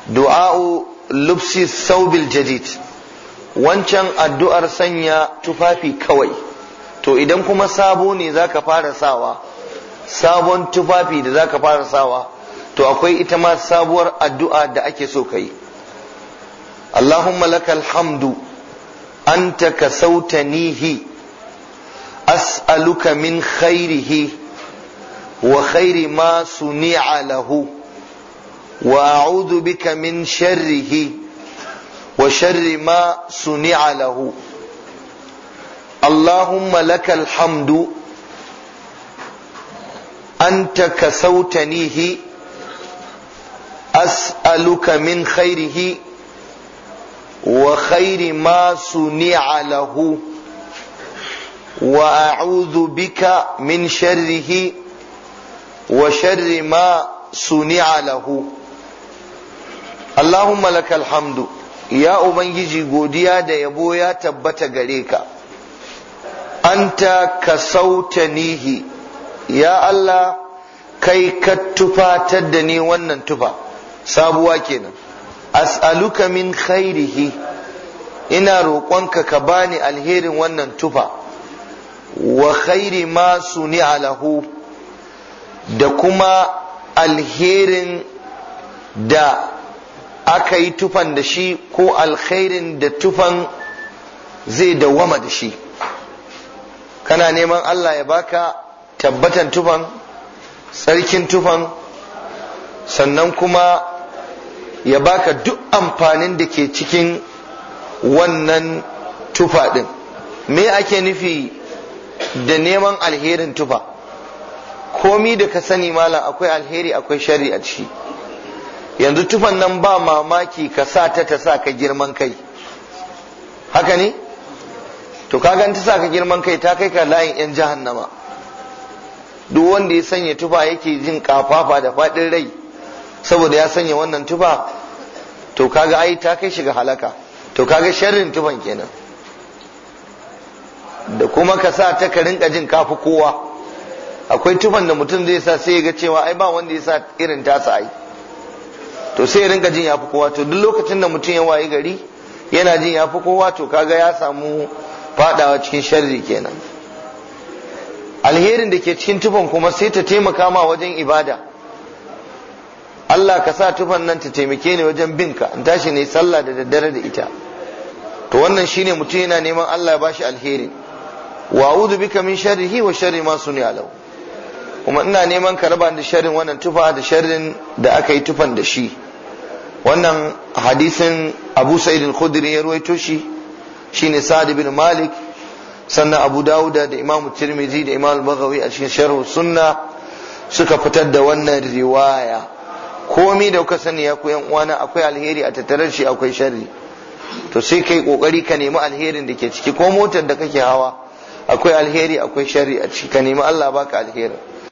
du'a'u lubsi thawbil jadid wancan addu'ar sanya tufafi kawai to idan kuma sabo ne zaka fara sawa sabon tufafi da zaka fara sawa to akwai ita ma sabuwar addu'a da ake so ka yi Allahumma lakal hamdu anta kasautanihi as'aluka min khairihi wa khairi ma suni'a lahu wa a'udhu bika min sharrihi wa sharri ma suni'a lahu Allahumma lakal hamdu anta kasautanihi أسألك من خيره وخير ما صنع له وأعوذ بك من شره وشر ما صنع له اللهم لك الحمد يا أبنجي godiya da yabo ya tabbata gare ka anta kasautanihi ya Allah kai ka tufatar da ni wannan tufa sabuwa kenan as'aluka min khairihi ina roƙonka ka bani alherin wannan tufa wa khairi ma suni'a lahu da kuma alherin da aka yi tufan da shi ko alkhairin da tufan zai dawwama da shi kana neman Allah ya baka tabbatan tufan tsarkin tufan sannan kuma ya baka duk amfanin da ke cikin wannan tufa ɗin me ake nufi da neman alherin tufa komi da ka sani malam akwai alheri akwai shari a ciki yanzu tufan nan ba mamaki ka sa ta ta sa ka girman kai haka ne to kagan ta sa ka girman kai ta kai ka layin yan jahannama duk wanda ya sanya tufa yake jin kafafa da faɗin rai saboda ya sanya wannan tufa to kaga ai ta kai shiga halaka to kaga sharrin tufan kenan da kuma ka sa ta ka rinka jin kafi kowa akwai tufan da mutum zai sa sai ya ga cewa ai ba wanda ya sa irin tasa ai to sai ya rinka jin yafi kowa to duk lokacin da mutum ya wayi gari yana jin yafi kowa to kaga ya samu fadawa cikin sharri kenan alherin da ke cikin tufan kuma sai ta taimaka ma wajen ibada Allah ka sa tufan nan ta taimake ni wajen binka in tashi ne sallah da daddare da ita to wannan shine mutum yana neman Allah ya bashi alheri wa a'udhu bika min sharrihi wa sharri ma suni'a lahu kuma ina neman ka raba da sharrin wannan tufa da sharrin da aka yi tufan da shi wannan hadisin Abu Sa'id al-Khudri ya ruwaito shi shine Sa'd bin Malik sannan Abu Dawuda da Imam Tirmidhi da Imam Al-Baghawi a cikin Sharh Sunna suka fitar da wannan riwaya komi da kuka sani ya ku yan uwana akwai alheri a tattare shi akwai sharri to sai kai kokari ka nemi alherin da ke ciki ko motar da kake hawa akwai alheri akwai sharri a ciki ka nemi Allah baka alherin